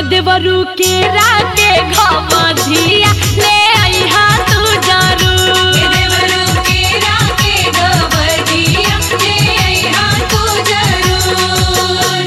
देवरू के राके घवधिया ले आइहा तू जरूर देवरू के राके गवदिया ले आइहा तू जरूर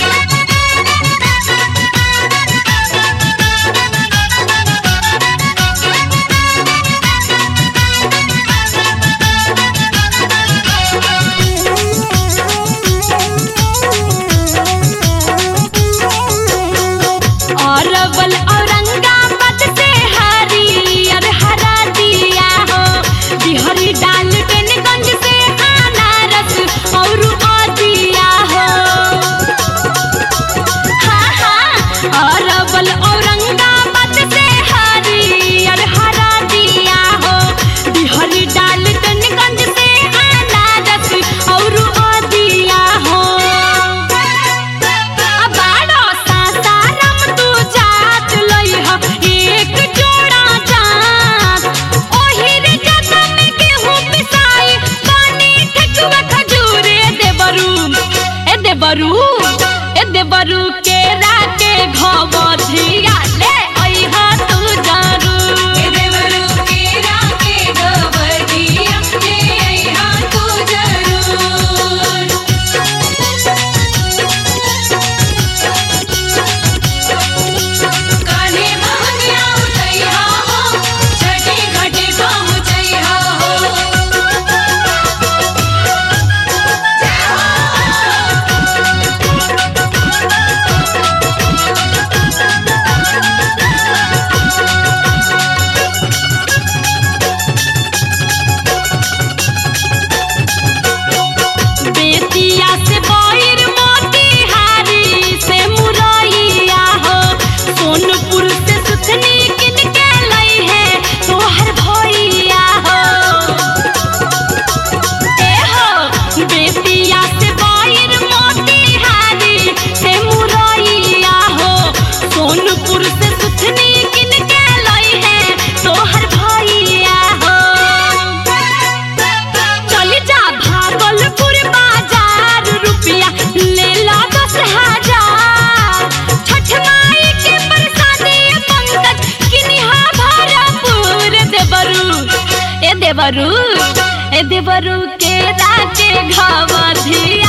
अरवल औरंगाबाद से हरियर हरा दिया हो बिहरी डालटनगंज से अनारस और अदिया हो हाँ हाँ अरवल औरंगाबाद से हरियर हरा दिया हो बिहरी डालटनगंज से अनारस और अदिया हो बाड़ो सासाराम तू जात लइह एक जोड़ा जात ओहिर जतन गेहूं पिसाई पानी ठेकुआ खजूरे देबरू ए देबरू ए देबरू के राके घवधिया ले अइहा तू जरूर देवरू के राके गवदिया ले आइहा तू जरूर कान्हे महंगिया उठैहा हो छठी घाटी पहुँचैहा हो बेतिया से बहिर मोतिहारी से मुरैया हो सोनपुर से सुथनी किन के लई है तोहर भैया हो ए हो बेतिया से बहिर मोतिहारी से मुरैया हो सोनपुर से सुथनी किन के लई है तोहर भैया हो चली जा भागलपुर बाजार रुपया ले ला दस हजार छठ माई के प्रसादी पंकज किनिहा भरपूर देवरू ए देवरू ए देवरू के राके घवधिया